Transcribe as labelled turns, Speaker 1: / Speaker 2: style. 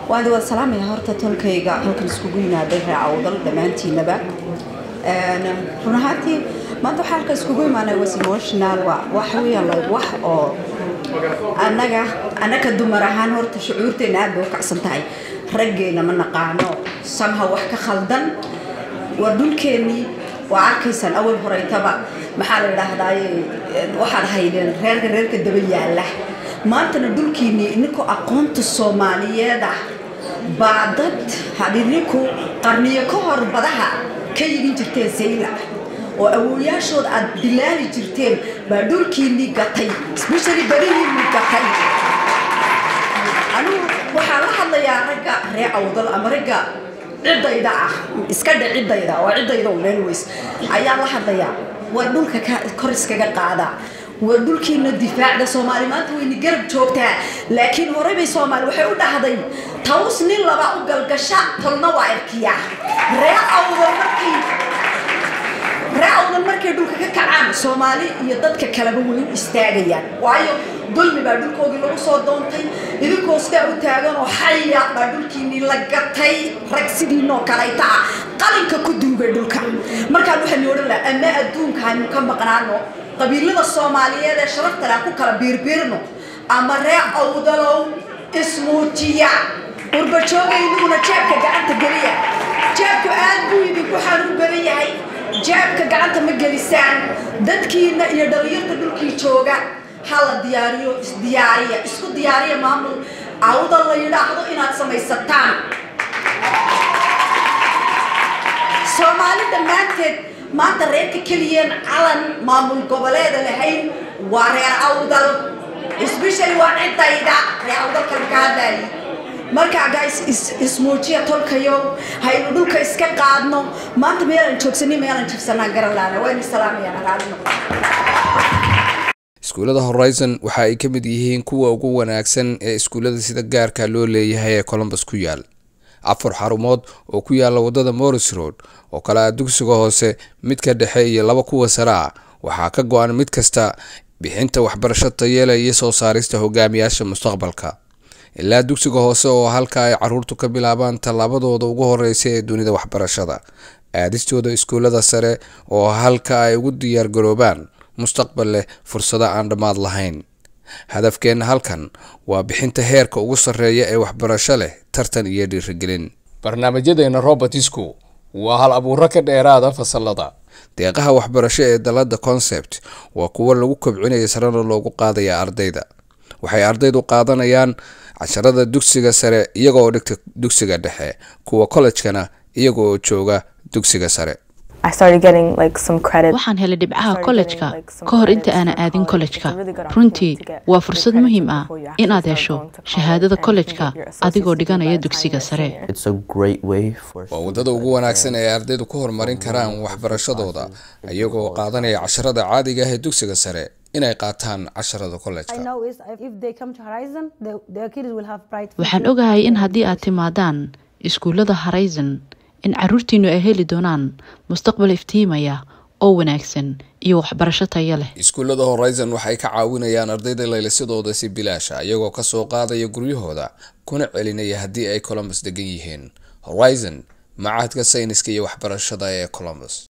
Speaker 1: waan wada salaamaya horta tolkayga halkan iskugu yimaaday reecawdal dhammaantiinaba run ahaantii maanta waxaa halkan iskugu imaanay was emotional waxa weeyaan like wax oo annaga annaka dumar ahaan horta shucuurteena aad bay u kacsan tahay raggeena ma naqaano samha wax ka khaldan waa dhulkeennii waa arkaysaan awal horeytaba maxaa la idhaahdaaye waxaad haydeen reerka reerka daba yaala maantana dhulkiinnii ininkoo aqoonta soomaaliyeed ah baa dad hadhidinku qarniyo ka hor badaha ka yidhin jirteen sayla oo awooyaashood aad bilaali jirteen baa dhulkiinnii gatay especially badihiinnii gatay anigu waxaa la hadlayaa ragga ree awdal ama ragga ciddayda ah iska dhe ciddayda waa ciddayda meel weys ayaa la hadlayaa war dhulka kor iskaga qaadaa war dhulkiina difaacda soomaali maanta wayna garab joogtaa laakiin horey bay soomaali waxay u dhahday taws nin laba u galgasha tolna waa erkiya ree awdal markii ree awdal markay dhulka ka kacaan soomaali iyo dadka kaleba way u istaagayaan waayo dulmi baa dhulkoodii lagu soo doontay idinkoo sidaa u taagan oo xaya baa dhulkiinii la gatay rag sidiinoo kalayta ah qalinka ku duugay dhulka markaan waxaynu odhan laha ama adduunka aynu ka maqnaano qabiilada soomaaliyeed ee sharafta leh ku kala biirbiirno ama ree awdalow ismuujiya urbajoogaynuuna jeebka gacanta geliya jeebku aad buu idinku xanuun badan yahay jeebka gacanta ma gelisaan dadkiina iyo dhalinyarta dhulkii jooga ha la diyaariyo isdiyaariya isku diyaariya maamul awda la yidhaahdo inaad samaysataan soomaali dhammaanteed maanta reerka keliyeen calan maamul goboleeda lahayn waa reer awdal especially waa ciddayda reer awdalkan ka hadlaayay markaa guys ismuujiya tolkayo haynu dhulka iska qaadno maanta meelaan joogsanin meelaan jibsanaa garalaana waynu salaamayaan alaalino
Speaker 2: iskuullada horizon waxa ay ka mid yihiin kuwa ugu wanaagsan ee iskuullada sida gaarka loo leeyahay ee colombus ku yaal afar xarumood oo ku yaala wadada morris road oo kale ah dugsiga hoose midka dhexe iyo laba kuwa sare ah waxaa ka go-an mid kasta bixinta waxbarasho tayeela iyo soo saarista hogaamiyaasha mustaqbalka ilaa dugsiga hoose oo halka ay caruurtu ka bilaabaan tallaabadooda ugu horeysa ee dunida waxbarashada aadistooda iskuullada sare oo halka ay ugu diyaargaroobaan mustaqbal leh fursado aan dhammaad lahayn hadafkeenna halkan waa bixinta heerka ugu sarreeya ee waxbarasho leh tartan iyo dhiirigelin barnaamijyadeena robertisku waa hal abuuro ka dheeraada fasalada deeqaha waxbarasho ee dalada concept waa kuwo lagu kobcinaya sarena loogu qaadaya ardayda waxay ardaydu qaadanayaan casharada dugsiga sare iyagoo dhigta dugsiga dhexe kuwa kollejkana iyagooo jooga dugsiga sare
Speaker 3: waxaan helay dhibcaha kollejka ka hor inta aanan aadin kollejka runtii waa fursad muhiim ah inaad hesho shahaadada kollejka adigoo dhiganaya dugsiga sare
Speaker 2: waa waddada ugu wanaagsan ee ardaydu ku horumarin karaan waxbarashadooda iyagoo qaadanaya casharada caadiga ah ee dugsiga sare inay qaataan casharada kollejka
Speaker 3: waxaan ogahay in haddii aad timaadaan iskuullada horizon in caruurtiinu ay heli doonaan mustaqbal iftiimaya oo wanaagsan iyo waxbarasho tayo leh
Speaker 2: iskuullada horizon waxay ka caawinayaan ardayda laylisadooda si bilaasha iyagoo kasoo qaadaya guryahooda kuna celinaya haddii ay colombus degan yihiin horizon macahadka sayniska iyo waxbarashada ee colombus